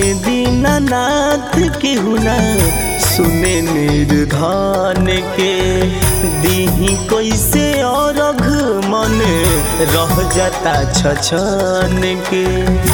दीनानाथ के हुना सुने निर्धन के दीही कैसे और मन रह जाता छछन के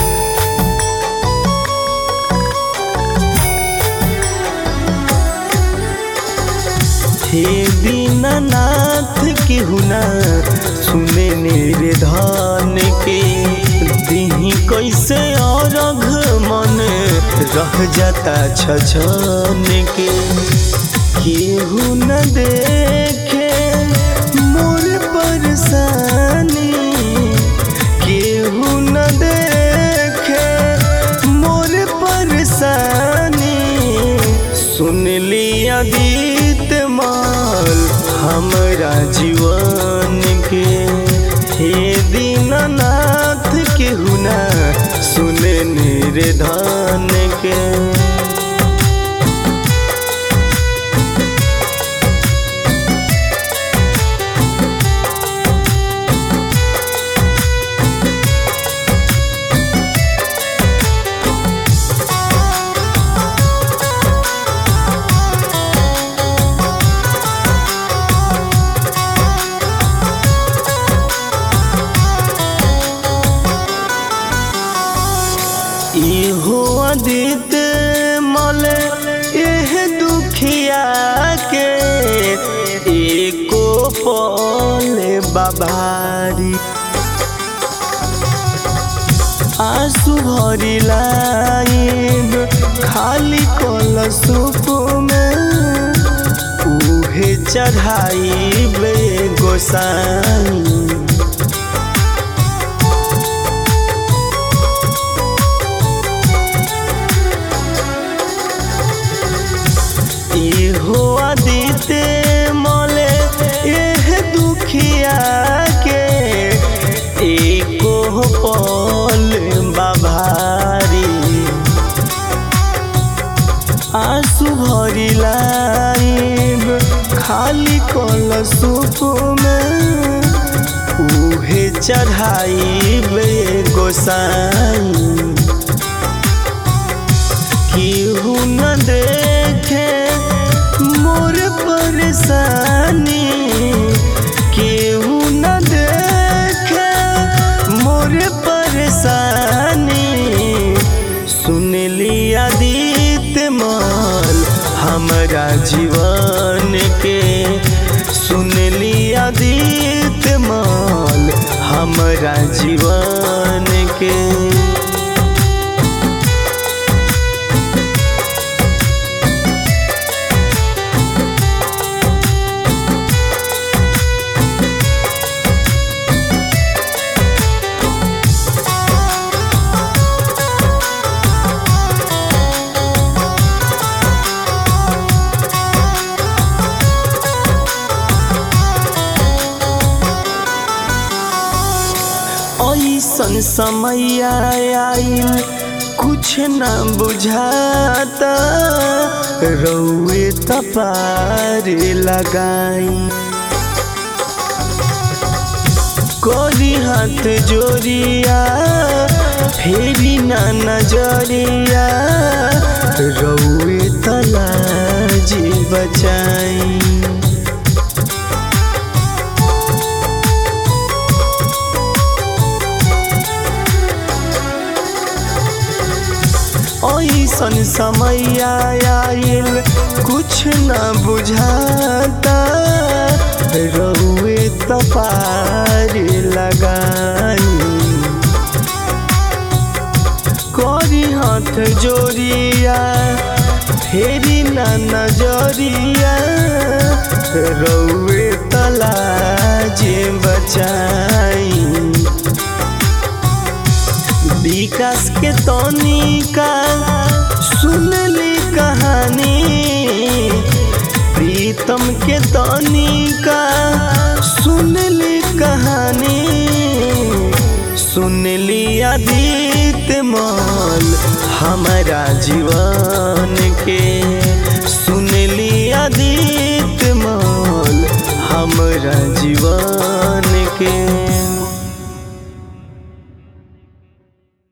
हे दीनानाथ के हुना सुने निर्धन के दीही कैसे और मन रह जाता छछन के केहू न देखे मोर परेशानी केहू न देखे मोर परेशानी सुन लिया गीत माल हमरा जीवन के हे दीनानाथ के हुना सुने निर्धन के इहो अदित मल एह दुखिया के एको पल बाबारी आंसू भरी लाइब खाली कल सुप में उहे चढ़ाई बे गोसाई इहो आदिते मले एह दुखिया के एको पल बाभारी आंसू भरी लाइब खाली कल सुप में उहे चढ़ाई बे गोसाई केहू न देखे मोर परेशानी केहू न देखे मोर परेशानी सुन लिया दीत माल हमरा जीवन के सुन लिया दीत माल हमरा जीवन के ऐसन समय आइल कुछ न बुझाता रौए तपार लगाई कोरी हाथ जोड़िया फेरी ना नजरिया रौए तलाजी बचाई ऐसन समय आइल कुछ न बुझाता रहुए तपार लगाई करी हाथ जोड़िया फेरी न नजरिया रौए तलाजे बचाई विकास के तनिका सुनली कहानी प्रीतम के तनिका सुनली कहानी सुनली आदित माल हमारा जीवन के सुनली आदित माल हमारा जीवन